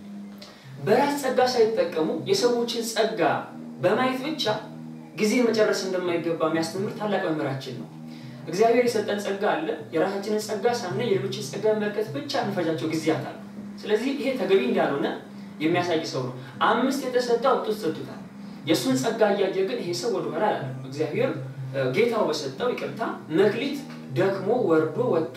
በራስ ጸጋ ሳይጠቀሙ የሰዎችን ጸጋ በማየት ብቻ ጊዜ መጨረስ እንደማይገባ የሚያስተምር ታላቅ መምህራችን ነው። እግዚአብሔር የሰጠን ጸጋ አለ። የራሳችንን ጸጋ ሳናይ የሌሎችን ጸጋ መመልከት ብቻ እንፈጃቸው ጊዜያት አሉ። ስለዚህ ይሄ ተገቢ እንዳልሆነ የሚያሳይ ሰው ነው። አምስት የተሰጠው አውጥቶ ተሰጥቶታል። የእሱን ጸጋ እያየ ግን ይሄ ሰው ወደኋላ አላለም። እግዚአብሔር ጌታው በሰጠው ይቅርታ መክሊት ደክሞ ወርዶ ወጥቶ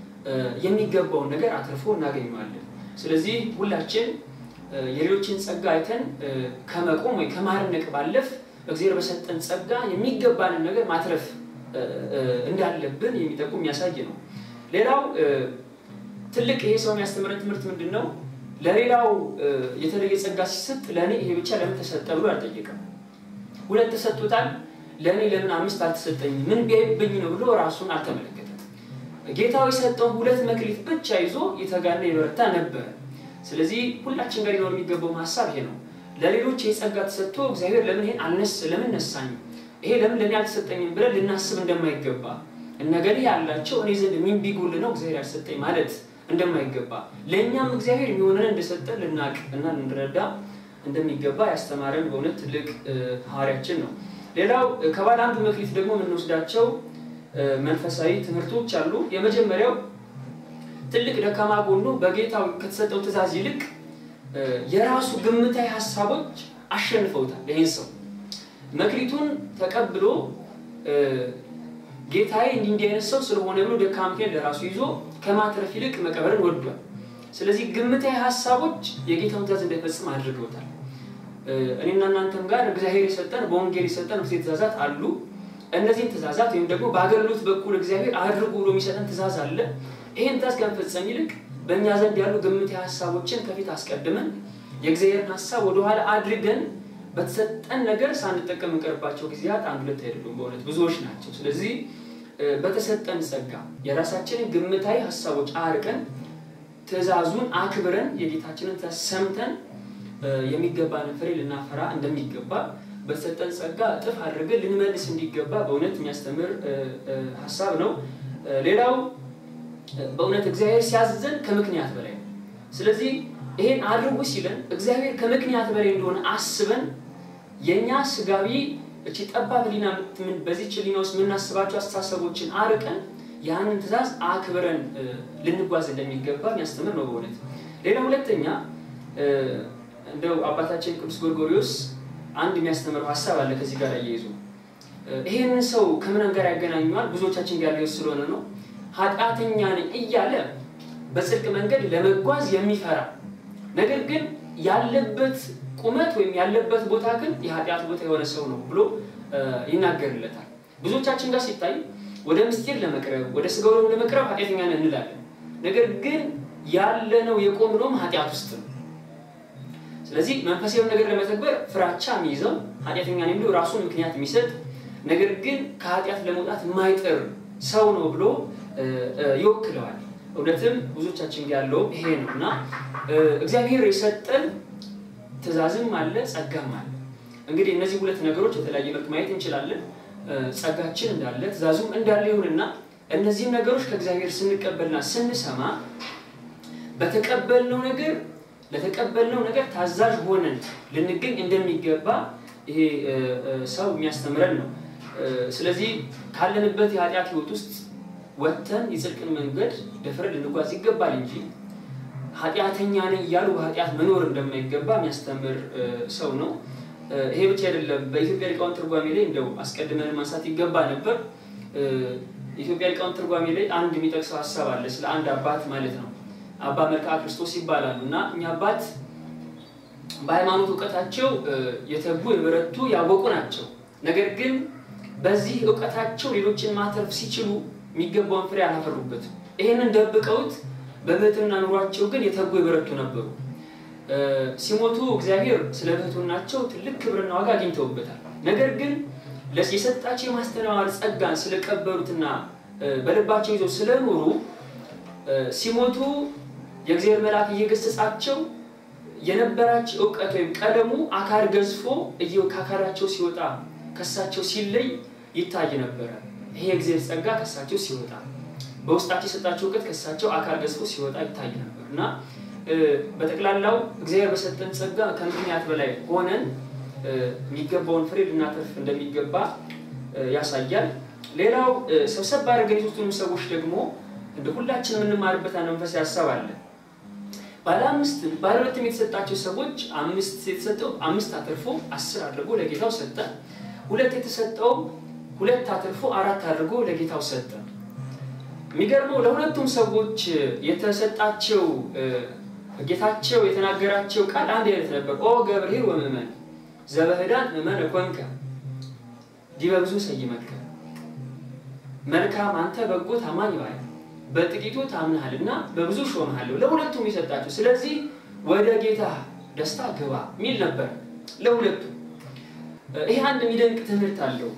የሚገባውን ነገር አትርፎ እናገኘዋለን። ስለዚህ ሁላችን የሌሎችን ጸጋ አይተን ከመቆም ወይ ከማድነቅ ባለፍ እግዚአብሔር በሰጠን ጸጋ የሚገባንን ነገር ማትረፍ እንዳለብን የሚጠቁም የሚያሳይ ነው። ሌላው ትልቅ ይሄ ሰው የሚያስተምረን ትምህርት ምንድን ነው? ለሌላው የተለየ ጸጋ ሲሰጥ ለእኔ ይሄ ብቻ ለምን ተሰጠ ብሎ አልጠየቀም። ሁለት ተሰጥቶታል፣ ለእኔ ለምን አምስት አልተሰጠኝም? ምን ቢያይብኝ ነው ብሎ ራሱን አልተመለከተም። ጌታው የሰጠውን ሁለት መክሊት ብቻ ይዞ የተጋና የበረታ ነበረ። ስለዚህ ሁላችን ጋር ሊኖር የሚገባው ሀሳብ ይሄ ነው። ለሌሎች የጸጋ ተሰጥቶ እግዚአብሔር ለምን ይሄን አልነስ ለምን ነሳኝ ይሄ ለምን ለእኔ አልተሰጠኝም ብለን ልናስብ እንደማይገባ እነገሌ ያላቸው እኔ ዘንድ ምን ቢጎል ነው እግዚአብሔር ያልሰጠኝ ማለት እንደማይገባ ለእኛም እግዚአብሔር የሚሆነን እንደሰጠ ልናቅ እና ልንረዳ እንደሚገባ ያስተማረን በእውነት ትልቅ ሐዋርያችን ነው። ሌላው ከባለ አንዱ መክሊት ደግሞ የምንወስዳቸው መንፈሳዊ ትምህርቶች አሉ። የመጀመሪያው ትልቅ ደካማ ጎኑ በጌታው ከተሰጠው ትእዛዝ ይልቅ የራሱ ግምታዊ ሀሳቦች አሸንፈውታል። ይህን ሰው መክሊቱን ተቀብሎ ጌታዬ እንዲህ እንዲህ አይነት ሰው ስለሆነ ብሎ ደካማ ምክንያት ለራሱ ይዞ ከማትረፍ ይልቅ መቀበርን ወዷል። ስለዚህ ግምታዊ ሀሳቦች የጌታውን ትእዛዝ እንዳይፈጽም አድርገውታል። እኔና እናንተም ጋር እግዚአብሔር የሰጠን በወንጌል የሰጠን ሴት ትእዛዛት አሉ። እነዚህን ትእዛዛት ወይም ደግሞ በአገልግሎት በኩል እግዚአብሔር አድርጉ ብሎ የሚሰጠን ትእዛዝ አለ። ይህን ትእዛዝ ከመፈጸም ይልቅ በእኛ ዘንድ ያሉ ግምታዊ ሀሳቦችን ከፊት አስቀድመን የእግዚአብሔርን ሀሳብ ወደኋላ አድርገን በተሰጠን ነገር ሳንጠቀም እንቀርባቸው ጊዜያት አንድ ሁለት አይደሉም፣ በእውነት ብዙዎች ናቸው። ስለዚህ በተሰጠን ጸጋ የራሳችንን ግምታዊ ሀሳቦች አርቀን ትእዛዙን አክብረን የጌታችንን ትእዛዝ ሰምተን የሚገባንን ፍሬ ልናፈራ እንደሚገባ በተሰጠን ጸጋ እጥፍ አድርገን ልንመልስ እንዲገባ በእውነት የሚያስተምር ሀሳብ ነው። ሌላው በእውነት እግዚአብሔር ሲያዝዘን ከምክንያት በላይ ነው። ስለዚህ ይሄን አድርጉ ሲለን እግዚአብሔር ከምክንያት በላይ እንደሆነ አስበን የእኛ ስጋዊ እቺ ጠባብ ሕሊና በዚች ሕሊና ውስጥ የምናስባቸው አስተሳሰቦችን አርቀን ያንን ትእዛዝ አክብረን ልንጓዝ እንደሚገባ የሚያስተምር ነው በእውነት። ሌላ ሁለተኛ እንደው አባታችን ቅዱስ ጎርጎሪዎስ አንድ የሚያስተምረው ሀሳብ አለ ከዚህ ጋር እየይዙ ይሄንን ሰው ከምንም ጋር ያገናኘዋል ብዙዎቻችን ጋር ሊወስ ስለሆነ ነው። ኃጢአተኛ ነኝ እያለ በጽድቅ መንገድ ለመጓዝ የሚፈራ ነገር ግን ያለበት ቁመት ወይም ያለበት ቦታ ግን የኃጢአት ቦታ የሆነ ሰው ነው ብሎ ይናገርለታል። ብዙዎቻችን ጋር ሲታይ ወደ ምስጢር ለመቅረብ ወደ ስጋው ለመቅረብ ኃጢአተኛ ነን እንላለን። ነገር ግን ያለነው የቆምነውም ኃጢአት ውስጥ ነው። ስለዚህ መንፈሳዊ ነገር ለመተግበር ፍራቻ የሚይዘው ኃጢአተኛ ነኝ ብሎ ራሱን ምክንያት የሚሰጥ ነገር ግን ከኃጢአት ለመውጣት የማይጥር ሰው ነው ብሎ ይወክለዋል። እውነትም ብዙዎቻችን ያለውም ይሄ ነው እና እግዚአብሔር የሰጠን ትእዛዝም አለ ጸጋም አለ። እንግዲህ እነዚህ ሁለት ነገሮች የተለያየ መልክ ማየት እንችላለን። ጸጋችን እንዳለ ትእዛዙም እንዳለ ይሁንና እነዚህም ነገሮች ከእግዚአብሔር ስንቀበልና ስንሰማ በተቀበልነው ነገር ለተቀበልነው ነገር ታዛዥ ሆነን ልንገኝ እንደሚገባ ይሄ ሰው የሚያስተምረን ነው። ስለዚህ ካለንበት የኃጢአት ሕይወት ውስጥ ወጥተን የጽድቅን መንገድ ደፍረን ልንጓዝ ይገባል እንጂ ኃጢአተኛ ነኝ እያሉ በኃጢአት መኖር እንደማይገባ የሚያስተምር ሰው ነው። ይሄ ብቻ አይደለም። በኢትዮጵያ ሊቃውንት ትርጓሜ ላይ እንደው አስቀድመን ማንሳት ይገባ ነበር። ኢትዮጵያ ሊቃውንት ትርጓሜ ላይ አንድ የሚጠቅሰው ሀሳብ አለ፣ ስለ አንድ አባት ማለት ነው። አባ መልክዓ ክርስቶስ ይባላሉ እና እኛ አባት በሃይማኖት እውቀታቸው የተጉ የበረቱ ያወቁ ናቸው። ነገር ግን በዚህ እውቀታቸው ሌሎችን ማተርፍ ሲችሉ የሚገባውን ፍሬ አላፈሩበትም። ይህንን ደብቀውት በብሕትና ኑሯቸው ግን የተጉ የበረቱ ነበሩ። ሲሞቱ እግዚአብሔር ስለ ብሕትናቸው ትልቅ ክብርና ዋጋ አግኝተውበታል። ነገር ግን የሰጣቸው የማስተማር ጸጋን ስለቀበሉትና በልባቸው ይዘው ስለኖሩ ሲሞቱ የእግዚአብሔር መልአክ እየገሰጻቸው የነበራቸው እውቀት ወይም ቀለሙ አካል ገዝፎ ከአካላቸው ሲወጣ ከሳቸው ሲለይ ይታይ ነበረ። ይሄ የእግዚአብሔር ጸጋ ከሳቸው ሲወጣ በውስጣቸው የሰጣቸው እውቀት ከሳቸው አካል ገዝፎ ሲወጣ ይታይ ነበር እና በጠቅላላው እግዚአብሔር በሰጠን ጸጋ ከምክንያት በላይ ሆነን የሚገባውን ፍሬ ልናተርፍ እንደሚገባ ያሳያል። ሌላው ሰብሰብ ባደረገን የሶስቱንም ሰዎች ደግሞ እንደ ሁላችን የምንማርበት አንድ መንፈሳዊ ሀሳብ አለ። ባለ አምስት ባለ ሁለትም የተሰጣቸው ሰዎች አምስት የተሰጠው አምስት አትርፎ አስር አድርጎ ለጌታው ሰጠ። ሁለት የተሰጠው ሁለት አትርፎ አራት አድርጎ ለጌታው ሰጠ። የሚገርመው ለሁለቱም ሰዎች የተሰጣቸው ጌታቸው የተናገራቸው ቃል አንድ አይነት ነበር። ኦ ገብርኄር ወምእመን ዘበህዳን ምእመን ኮንከ ዲበ ብዙ ሰይመከ መልካም አንተ በጎ ታማኝ ባይ በጥቂቱ ታምናሃል እና በብዙ ሾምሃለሁ። ለሁለቱም የሰጣቸው ስለዚህ ወደ ጌታ ደስታ ግባ የሚል ነበር ለሁለቱም። ይሄ አንድ የሚደንቅ ትምህርት አለው።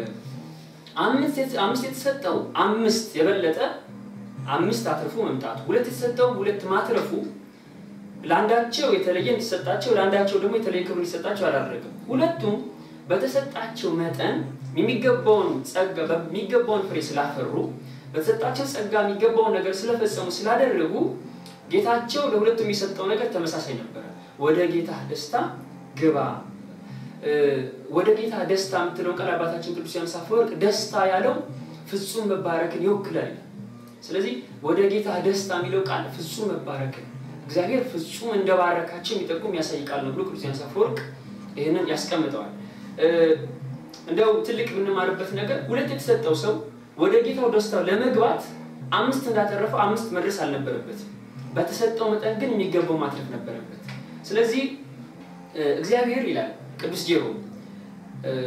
አምስት የተሰጠው አምስት የበለጠ አምስት አትርፎ መምጣቱ፣ ሁለት የተሰጠው ሁለት ማትረፉ ለአንዳቸው የተለየ እንዲሰጣቸው ለአንዳቸው ደግሞ የተለየ ክብር እንዲሰጣቸው አላደረግም። ሁለቱም በተሰጣቸው መጠን የሚገባውን ጸጋ የሚገባውን ፍሬ ስላፈሩ በተሰጣቸው ጸጋ የሚገባውን ነገር ስለፈጸሙ ስላደረጉ ጌታቸው ለሁለቱም የሚሰጠው ነገር ተመሳሳይ ነበረ። ወደ ጌታ ደስታ ግባ። ወደ ጌታ ደስታ የምትለው ቃል አባታችን ቅዱስ ዮሐንስ አፈወርቅ ደስታ ያለው ፍጹም መባረክን ይወክላል። ስለዚህ ወደ ጌታ ደስታ የሚለው ቃል ፍጹም መባረክን እግዚአብሔር ፍጹም እንደባረካቸው የሚጠቁም የሚያሳይ ቃል ነው ብሎ ቅዱስ ዮሐንስ አፈወርቅ ይህንን ያስቀምጠዋል። እንደው ትልቅ የምንማርበት ነገር ሁለት የተሰጠው ሰው ወደ ጌታው ደስታው ለመግባት አምስት እንዳተረፈው አምስት መድረስ አልነበረበትም። በተሰጠው መጠን ግን የሚገባው ማትረፍ ነበረበት። ስለዚህ እግዚአብሔር ይላል ቅዱስ ጄሮ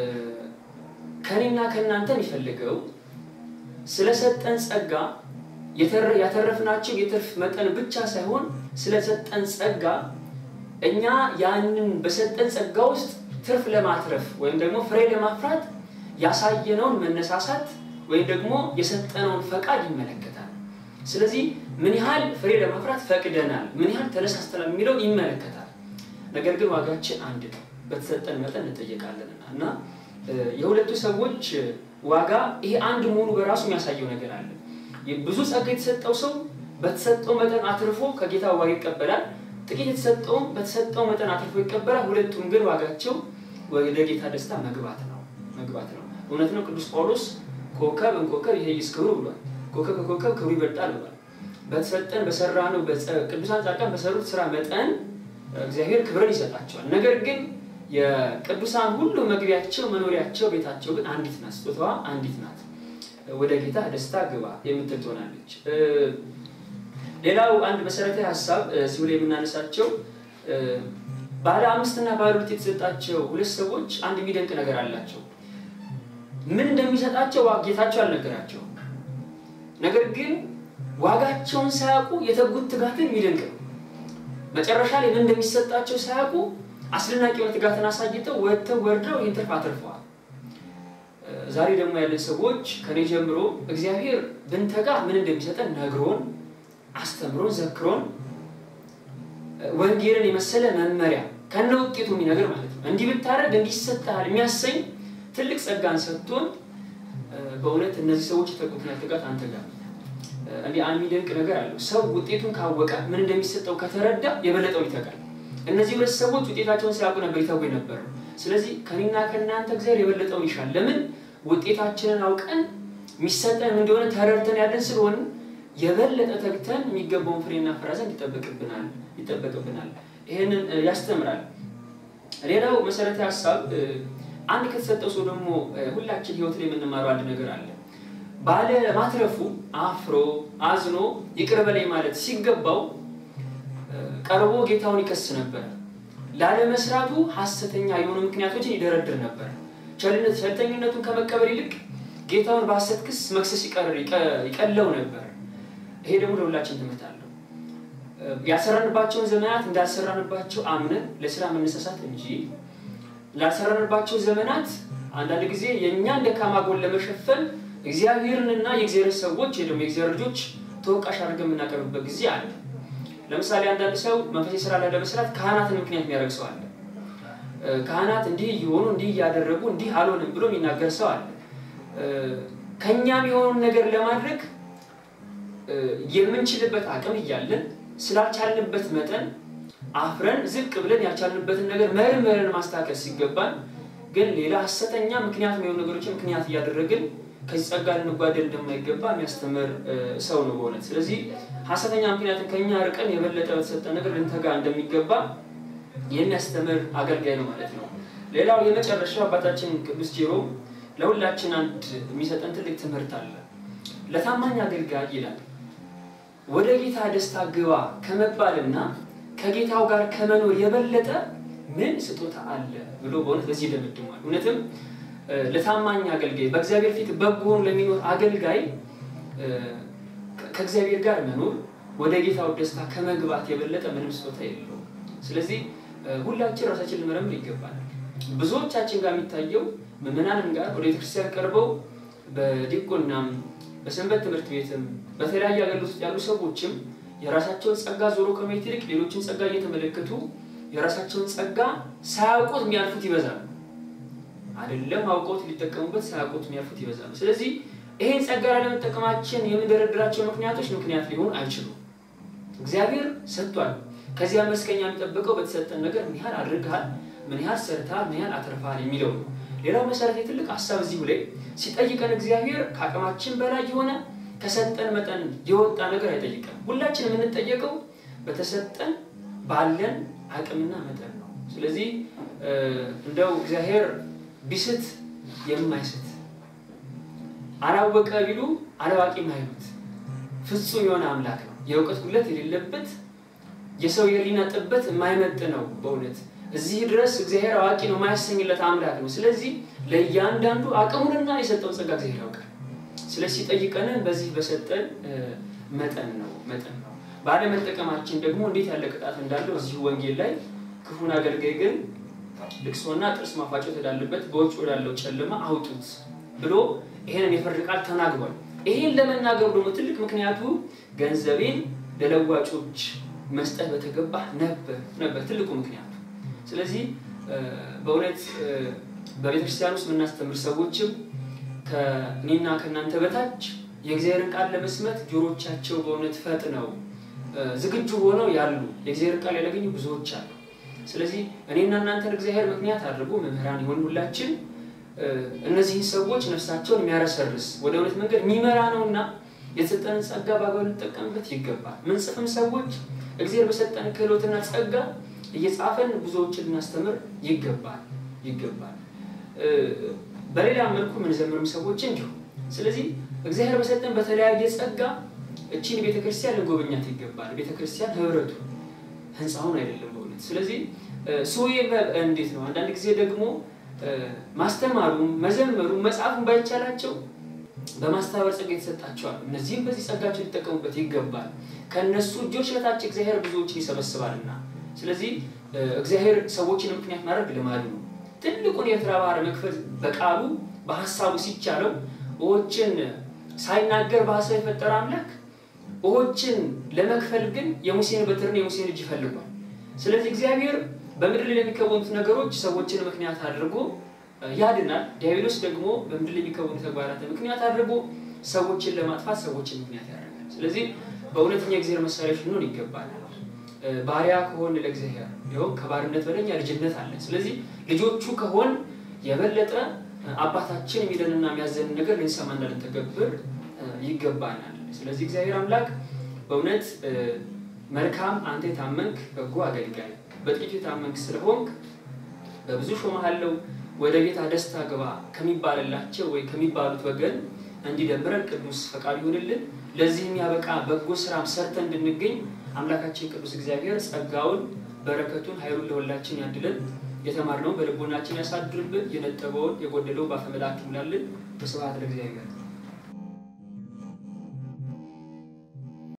ከኔና ከእናንተ የሚፈልገው ስለሰጠን ጸጋ ያተረፍናቸው የትርፍ መጠን ብቻ ሳይሆን ስለሰጠን ጸጋ እኛ ያንን በሰጠን ጸጋ ውስጥ ትርፍ ለማትረፍ ወይም ደግሞ ፍሬ ለማፍራት ያሳየነውን መነሳሳት ወይም ደግሞ የሰጠነውን ፈቃድ ይመለከታል። ስለዚህ ምን ያህል ፍሬ ለማፍራት ፈቅደናል፣ ምን ያህል ተነሳስተናል የሚለውን ይመለከታል። ነገር ግን ዋጋችን አንድ ነው፣ በተሰጠን መጠን እንጠየቃለንና እና የሁለቱ ሰዎች ዋጋ ይሄ አንድ መሆኑ በራሱ የሚያሳየው ነገር አለ። ብዙ ጸጋ የተሰጠው ሰው በተሰጠው መጠን አትርፎ ከጌታ ዋጋ ይቀበላል። ጥቂት የተሰጠውም በተሰጠው መጠን አትርፎ ይቀበላል። ሁለቱም ግን ዋጋቸው ወደ ጌታ ደስታ መግባት ነው መግባት ነው። እውነት ነው። ቅዱስ ጳውሎስ ኮከብ እንኮከብ ይሄ ይስክብሩ ብሏል። ኮከብ ከኮከብ ክብሩ ይበልጣል ብሏል። በተሰጠን በሰራ ነው ቅዱሳን ጻድቃን በሰሩት ስራ መጠን እግዚአብሔር ክብርን ይሰጣቸዋል። ነገር ግን የቅዱሳን ሁሉ መግቢያቸው መኖሪያቸው ቤታቸው ግን አንዲት ናት። ስጦታዋ አንዲት ናት። ወደ ጌታ ደስታ ግባ የምትል ትሆናለች። ሌላው አንድ መሰረታዊ ሀሳብ እዚሁ ላይ የምናነሳቸው ባለ አምስት እና ባለ ሁለት የተሰጣቸው ሁለት ሰዎች አንድ የሚደንቅ ነገር አላቸው። ምን እንደሚሰጣቸው ጌታቸው አልነገራቸውም። ነገር ግን ዋጋቸውን ሳያውቁ የተጉት ትጋትን የሚደንቅ ነው። መጨረሻ ላይ ምን እንደሚሰጣቸው ሳያውቁ አስደናቂ የሆነ ትጋትን አሳይተው ወጥተው ወርደው ይህን ትርፍ አትርፈዋል። ዛሬ ደግሞ ያለን ሰዎች ከኔ ጀምሮ እግዚአብሔር ብንተጋ ምን እንደሚሰጠን ነግሮን አስተምሮን ዘክሮን ወንጌልን የመሰለ መመሪያ ከነ ውጤቱ የሚነግር ማለት ነው። እንዲህ ብታደርግ እንዲህ ይሰጥሃል የሚያሰኝ ትልቅ ጸጋን ሰጥቶን በእውነት እነዚህ ሰዎች የተቁትን ትጋት አንተ ጋር እንዲህ አንድ የሚደንቅ ነገር አለው። ሰው ውጤቱን ካወቀ ምን እንደሚሰጠው ከተረዳ የበለጠው ይተጋል። እነዚህ ሁለት ሰዎች ውጤታቸውን ሳያውቁ ነበር ይተጉ የነበረው። ስለዚህ ከኔና ከእናንተ እግዚአብሔር የበለጠውን ይሻል። ለምን ውጤታችንን አውቀን የሚሰጠን እንደሆነ ተረድተን ያለን ስለሆን የበለጠ ተግተን የሚገባውን ፍሬና ፍራ ዘንድ ይጠበቅብናል ይጠበቅብናል። ይህንን ያስተምራል። ሌላው መሰረታዊ ሀሳብ አንድ ከተሰጠው ሰው ደግሞ ሁላችን ህይወት ላይ የምንማረው አንድ ነገር አለ። ባለ ማትረፉ አፍሮ አዝኖ ይቅር በለኝ ማለት ሲገባው ቀርቦ ጌታውን ይከስ ነበር። ላለመስራቱ ሐሰተኛ የሆኑ ምክንያቶችን ይደረድር ነበር። ቸልተኝነቱን ከመቀበል ይልቅ ጌታውን በሐሰት ክስ መክሰስ ይቀለው ነበር። ይሄ ደግሞ ለሁላችን ትምህርት አለው። ያልሰራንባቸውን ዘመናት እንዳልሰራንባቸው አምነን ለስራ መነሳሳት እንጂ ላልሰራንባቸው ዘመናት አንዳንድ ጊዜ የእኛን ደካማ ጎን ለመሸፈን እግዚአብሔርንና የእግዚአብሔር ሰዎች ደግሞ የእግዚአብሔር ልጆች ተወቃሽ አድርገን የምናቀርብበት ጊዜ አለ። ለምሳሌ አንዳንድ ሰው መንፈሳዊ ስራ ላይ ለመስራት ካህናትን ምክንያት የሚያደርግ ሰው አለ። ካህናት እንዲህ እየሆኑ እንዲህ እያደረጉ እንዲህ አልሆንም ብሎ የሚናገር ሰው አለ። ከእኛም የሆኑን ነገር ለማድረግ የምንችልበት አቅም እያለን ስላልቻልንበት መጠን አፍረን ዝቅ ብለን ያልቻልንበትን ነገር መርምረን ማስተካከል ሲገባን ግን ሌላ ሐሰተኛ ምክንያት የሚሆኑ ነገሮችን ምክንያት እያደረግን ከዚህ ጸጋ ልንጓደል እንደማይገባ የሚያስተምር ሰው ነው በእውነት። ስለዚህ ሐሰተኛ ምክንያትን ከኛ ርቀን የበለጠ በተሰጠ ነገር ልንተጋ እንደሚገባ የሚያስተምር አገልጋይ ነው ማለት ነው። ሌላው የመጨረሻው አባታችን ቅዱስ ጄሮም ለሁላችን አንድ የሚሰጠን ትልቅ ትምህርት አለ። ለታማኝ አገልጋይ ይላል ወደ ጌታ ደስታ ግባ ከመባልና ከጌታው ጋር ከመኖር የበለጠ ምን ስጦታ አለ ብሎ በእውነት በዚህ ይደመድማል። እውነትም ለታማኝ አገልጋይ በእግዚአብሔር ፊት በጎ ሆኖ ለሚኖር አገልጋይ ከእግዚአብሔር ጋር መኖር ወደ ጌታው ደስታ ከመግባት የበለጠ ምንም ስጦታ የለውም። ስለዚህ ሁላችን ራሳችን ልመረምር ይገባል። ብዙዎቻችን ጋር የሚታየው ምዕመናንም ጋር ወደ ቤተክርስቲያን ቀርበው በዲቁናም በሰንበት ትምህርት ቤትም በተለያየ አገልግሎት ውስጥ ያሉ ሰዎችም የራሳቸውን ጸጋ ዞሮ ከማየት ይልቅ ሌሎችን ጸጋ እየተመለከቱ የራሳቸውን ጸጋ ሳያውቁት የሚያልፉት ይበዛሉ። አይደለም አውቀውት ሊጠቀሙበት ሳያውቁት የሚያልፉት ይበዛሉ። ስለዚህ ይሄን ጸጋ ላለመጠቀማችን የምንደረድራቸው ምክንያቶች ምክንያት ሊሆኑ አይችሉም። እግዚአብሔር ሰጥቷል። ከዚያ መልስ ከኛ የሚጠብቀው በተሰጠን ነገር ምን ያህል አድርገሃል፣ ምን ያህል ሰርተሃል፣ ምን ያህል አትርፈሃል የሚለው ነው። ሌላው መሰረት የትልቅ ሀሳብ እዚሁ ላይ ሲጠይቀን እግዚአብሔር ከአቅማችን በላይ የሆነ ከሰጠን መጠን የወጣ ነገር አይጠይቀም። ሁላችን የምንጠየቀው በተሰጠን ባለን አቅምና መጠን ነው። ስለዚህ እንደው እግዚአብሔር ቢስት የማይስት አላወቀ ቢሉ አላዋቂ ማይሉት ፍጹም የሆነ አምላክ ነው። የእውቀት ጉድለት የሌለበት የሰው የህሊና ጥበት የማይመጥ ነው። በእውነት እዚህ ድረስ እግዚአብሔር አዋቂ ነው የማያሰኝለት አምላክ ነው። ስለዚህ ለእያንዳንዱ አቅሙንና የሰጠውን ጸጋ እግዚአብሔር ያውቃል። ስለዚህ ሲጠይቀንን በዚህ በሰጠን መጠን ነው መጠን ነው። ባለመጠቀማችን ደግሞ እንዴት ያለ ቅጣት እንዳለው እዚሁ ወንጌል ላይ ክፉን አገልጋይ ግን ልቅሶና ጥርስ ማፋጨት ወዳለበት በውጭ ወዳለው ጨለማ አውጡት ብሎ ይሄንን የፍርድ ቃል ተናግሯል። ይሄን ለመናገሩ ደግሞ ትልቅ ምክንያቱ ገንዘቤን ለለዋጮች መስጠት በተገባ ነበር ነበር ትልቁ ምክንያቱ። ስለዚህ በእውነት በቤተክርስቲያን ውስጥ የምናስተምር ሰዎችም ከእኔና ከእናንተ በታች የእግዚአብሔርን ቃል ለመስማት ጆሮቻቸው በእውነት ፈጥነው ዝግጁ ሆነው ያሉ የእግዚአብሔርን ቃል ያላገኙ ብዙዎች አሉ። ስለዚህ እኔና እናንተን እግዚአብሔር ምክንያት አድርጎ መምህራን የሆን ሁላችን እነዚህን ሰዎች ነፍሳቸውን የሚያረሰርስ ወደ እውነት መንገድ የሚመራ ነውና የተሰጠንን ጸጋ በአግባቡ ልንጠቀምበት ይገባል። ምንጽፍም ሰዎች እግዚአብሔር በሰጠን ክህሎትና ጸጋ እየጻፈን ብዙዎችን ልናስተምር ይገባል ይገባል። በሌላ መልኩ የምንዘምርም ሰዎች እንዲሁ። ስለዚህ እግዚአብሔር በሰጠን በተለያየ ጸጋ እቺን ቤተክርስቲያን ልንጎበኛት ይገባል። ቤተክርስቲያን ህብረቱ ህንፃውን አይደለም በእውነት ስለዚህ ሱዬ እንዴት ነው? አንዳንድ ጊዜ ደግሞ ማስተማሩም መዘመሩም መጽሐፉን ባይቻላቸው በማስተባበር ጸጋ የተሰጣቸዋል። እነዚህም በዚህ ጸጋቸው ሊጠቀሙበት ይገባል። ከእነሱ እጆች በታች እግዚአብሔር ብዙዎችን ይሰበስባልና። ስለዚህ እግዚአብሔር ሰዎችን ምክንያት ማድረግ ልማዱ ነው። ትልቁን የኤርትራ ባህር መክፈል በቃሉ በሀሳቡ ሲቻለው ውኆችን ሳይናገር በሀሳብ የፈጠረ አምላክ ውኆችን ለመክፈል ግን የሙሴን በትርና የሙሴን እጅ ይፈልጓል። ስለዚህ እግዚአብሔር በምድር ላይ ለሚከወኑት ነገሮች ሰዎችን ምክንያት አድርጎ ያድናል። ዲያብሎስ ደግሞ በምድር ላይ የሚከወኑ ተግባራት ምክንያት አድርጎ ሰዎችን ለማጥፋት ሰዎችን ምክንያት ያደርጋል። ስለዚህ በእውነተኛ እግዚአብሔር መሳሪያዎች ልንሆን ይገባል። ባሪያ ከሆን ለእግዚአብሔር ይኸውም ከባርነት በለኛ ልጅነት አለ። ስለዚህ ልጆቹ ከሆን የበለጠ አባታችን የሚለንና የሚያዘንን ነገር ልንሰማና ልንተገብር ይገባናል። ስለዚህ እግዚአብሔር አምላክ በእውነት መልካም አንተ የታመንክ በጎ አገልጋይ በጥቂቱ የታመንክ ስለሆንክ በብዙ ሾመሃለው ወደ ቤታ ደስታ ግባ ከሚባልላቸው ወይ ከሚባሉት ወገን እንዲደምረን ቅዱስ ፈቃድ ይሆንልን። ለዚህ የሚያበቃ በጎ ስራም ሰርተን እንድንገኝ አምላካችን ቅዱስ እግዚአብሔር ጸጋውን፣ በረከቱን፣ ኃይሉን ለሁላችን ያድለን። የተማርነውን በልቦናችን ያሳድርብን። የነጠበውን የጎደለው በአፈ መላእክት ይሙላልን። በስብሐት ለእግዚአብሔር።